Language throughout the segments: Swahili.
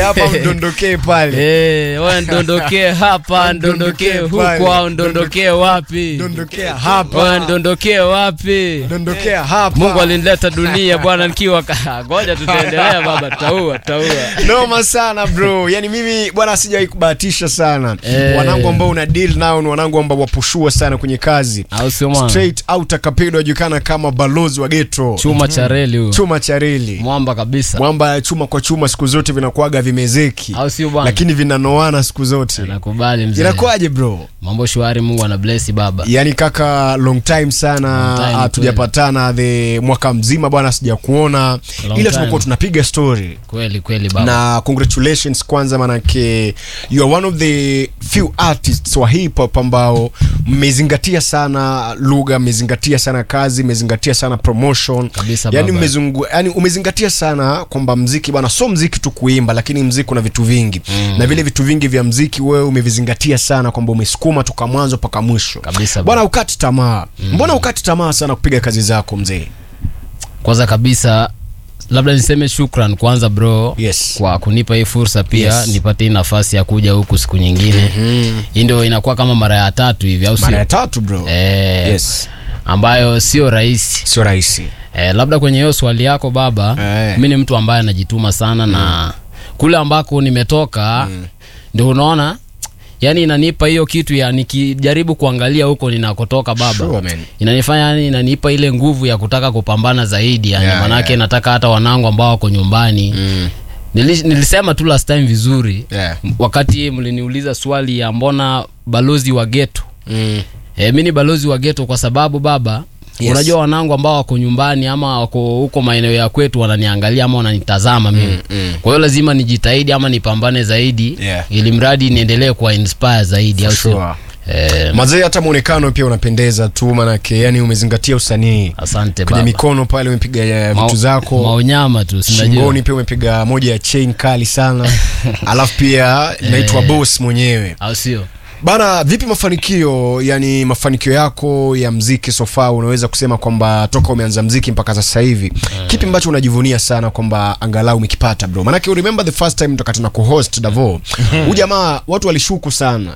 hapa mdondokee pale Eh, wewe ndondokee hapa ndondokee Ndondokee pale. huko au ndondokee wapi dondokea wewe hapa ndondokee wapi dondokea hapa mungu alinileta dunia bwana nikiwa ka- ngoja tutaendelea baba tutaua tutaua noma sana bro yani mimi bwana sijawahi kubahatisha sana Eh. wanangu ambao una deal nao ni wanangu ambao wapushua sana kwenye kazi au sio mwana straight out akapedo ajulikana kama balozi wa getro chuma cha reli huyo chuma cha reli mwamba kabisa mwamba chuma kwa chuma siku zote vinakuaga vimezeki au sio bwana lakini vinanoana siku zote nakubali mzee inakuwaje bro mambo shwari mungu ana bless baba yani kaka long time sana Long time, hatujapatana the mwaka mzima bwana sijakuona Long ila time. tumekuwa tunapiga story kweli kweli baba na congratulations kwanza manake you are one of the few artists wa hip hop ambao mmezingatia sana lugha mmezingatia sana kazi mmezingatia sana promotion Kabisa, yani, baba. mmezungu, yani umezingatia sana kwamba mziki bwana so mziki tu kuimba lakini mziki una vitu vingi mm. na vile vitu vingi vya mziki wewe umevizingatia sana kwamba umesukuma toka mwanzo mpaka mwisho Kabisa, bwana ukati tamaa mm. mbona ukati tamaa sana kupiga kazi zako mzee kwanza kabisa labda niseme shukran kwanza bro Yes. kwa kunipa hii fursa pia Yes. nipate hii nafasi ya kuja huku siku nyingine mm-hmm. hii ndio inakuwa kama mara ya tatu hivi au mara ya sio tatu bro eh, yes ambayo sio rahisi sio rahisi eh, labda kwenye hiyo swali yako baba Eh. mi ni mtu ambaye anajituma sana mm. na kule ambako nimetoka mm. ndio unaona yani inanipa hiyo kitu ya nikijaribu kuangalia huko ninakotoka baba Sure, man. inanifanya yani inanipa ile nguvu ya kutaka kupambana zaidi yani Yeah, manake yeah. nataka hata wanangu ambao wako nyumbani mm. Nili, nilisema tu last time vizuri yeah. wakati mliniuliza swali ya mbona balozi wa geto mm. E, mi ni balozi wa geto kwa sababu baba Yes. unajua wanangu ambao wako nyumbani ama wako huko maeneo ya kwetu wananiangalia ama wananitazama mimi mm. kwa hiyo lazima nijitahidi ama nipambane zaidi Yeah. ili mradi niendelee kuwa inspire zaidi au sio? sure. Eh, mazee hata mwonekano pia unapendeza tu manake yani umezingatia usanii asante kwenye baba mikono pale umepiga eh, vitu Mao- zako maonyama tu sinajua shingoni pia umepiga moja ya chain kali sana alafu pia inaitwa boss mwenyewe au sio bana vipi mafanikio yani mafanikio yako ya mziki sofa unaweza kusema kwamba toka umeanza mziki mpaka sasa hivi kipi ambacho unajivunia sana kwamba angalau umekipata bro manake you remember the first time toka tuna kuhost davo huu jamaa watu walishuku sana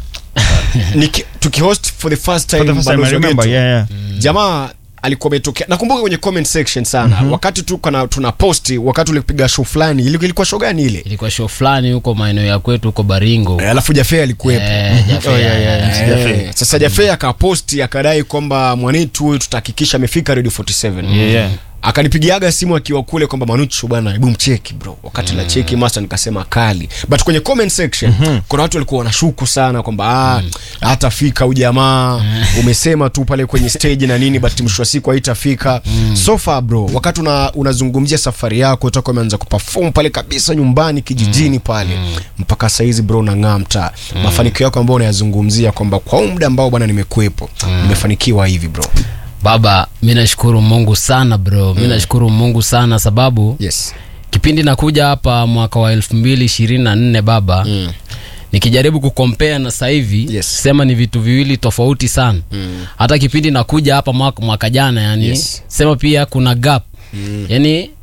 Niki- tukihost for the first time, For the first time, I Balozi wa remember, Ghetto. yeah, yeah. jamaa alikuwa ametokea nakumbuka kwenye comment section sana wakati tu kana tuna posti wakati ulipiga show fulani ili- ilikuwa show gani ile ilikuwa show fulani huko maeneo ya kwetu huko baringo Eh, alafu jafe alikuwepo Eh, Jaffe, Oh, yeah, yeah, eh, yeah. Jafe. Eh, sasa jafe akaposti akadai kwamba mwanetu huyu tutahakikisha amefika radio 47 Yeah, yeah. akanipigiaga simu akiwa kule kwamba manuchu bwana hebu mcheki bro wakati la cheki master nikasema kali but kwenye comment section kuna watu walikuwa wanashuku sana kwamba ah, hatafika huyu jamaa umesema tu pale kwenye stage na nini but mwisho wa siku haitafika so far bro wakati una, unazungumzia safari yako toka umeanza kuperform pale kabisa nyumbani kijijini pale mpaka saizi bro unang'aa mtaa mafanikio yako ambayo unayazungumzia kwamba kwa huu muda ambao bwana nimekuwepo nimefanikiwa hivi bro baba mi nashukuru mungu sana bro mi nashukuru mungu sana sababu yes kipindi nakuja hapa mwaka wa elfu mbili ishirini na nne baba mm. nikijaribu kukompea na sasa hivi Yes. sema ni vitu viwili tofauti sana mm. hata kipindi nakuja hapa mwaka, mwaka jana yani Yes. sema pia kuna gap mm. yani